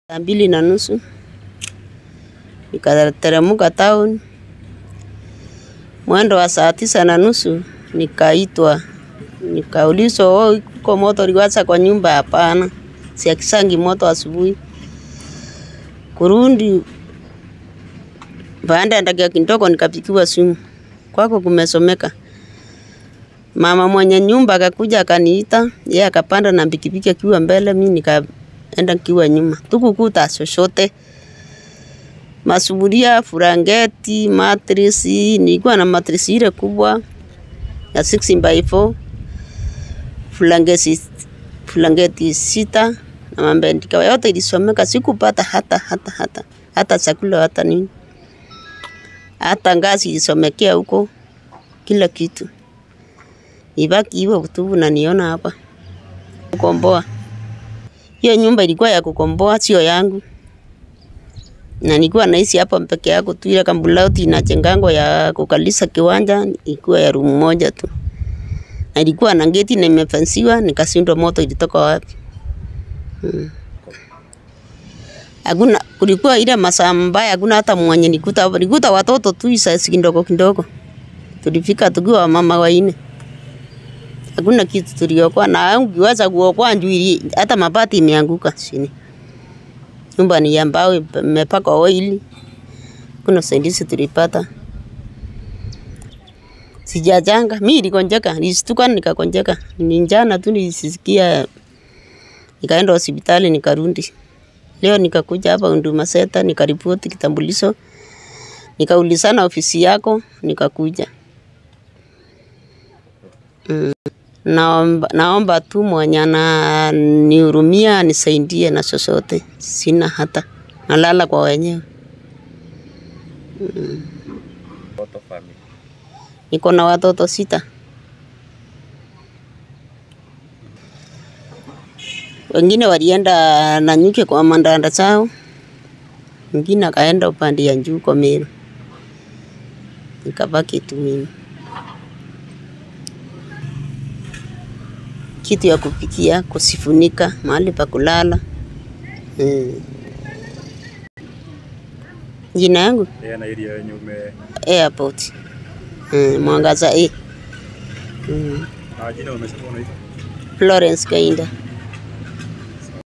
Saa mbili na nusu nikateremka town. Mwendo wa saa tisa na nusu nikaitwa, nikaulizwa, oh, uko moto uliwasha kwa nyumba? Hapana, siakisangi moto asubuhi. Kurundi baada ya dakika kidogo nikapigiwa simu, kwako kumesomeka. Mama mwenye nyumba akakuja akaniita, yeye akapanda na pikipiki akiwa mbele, mimi nikaenda nikiwa nyuma. Tukukuta chochote, masufuria, furangeti, matrisi. Nilikuwa na matrisi ile kubwa ya 6 by 4 furangeti, furangeti sita na mambendika yote ilisomeka. Sikupata hata hata hata hata chakula hata nini, hata ngazi ilisomekea huko, kila kitu ibaki hivyo tu. Naniona hapa kukomboa. Hiyo nyumba ilikuwa ya kukomboa, sio yangu, na nilikuwa naishi hapa peke yako tu. Ile kambulauti inajengango ya kukalisa kiwanja ilikuwa ya room moja tu, na ilikuwa na geti na imefensiwa. Nikashindwa moto ilitoka wapi? Hmm. Hakuna, kulikuwa ile masaa mbaya, hakuna hata mwenye nikuta hapa. Nikuta watoto tu isa kidogo kidogo. Tulifika tukiwa mama waine hakuna kitu tuliokoa, na ungiweza kuokoa njui, hata mabati imeanguka chini. Nyumba ni ya mbao imepakwa oili, kuna usaidizi tulipata. Sijajanga mimi, nilikonjeka, nilistuka nikakonjeka, ni njana tu nilisikia, nikaenda hospitali nikarundi. Leo nikakuja hapa Huduma Center nikaripoti kitambulisho, nikaulizana ofisi yako, nikakuja mm. Naomba, naomba tu mwenye ananihurumia nisaidie na chochote, sina hata nalala kwa wenyewe mm. Niko na watoto sita, wengine walienda Nanyuki kwa mandanda chao, wengine akaenda upande ya juu kwa Meru, nikabaki tu mimi. kitu ya kupikia, kusifunika, mahali pa kulala. Hmm. Jina yangu na area yenye ume airport. Hmm. Mwangaza A. Hmm. na jina umesema unaitwa Florence Kainda.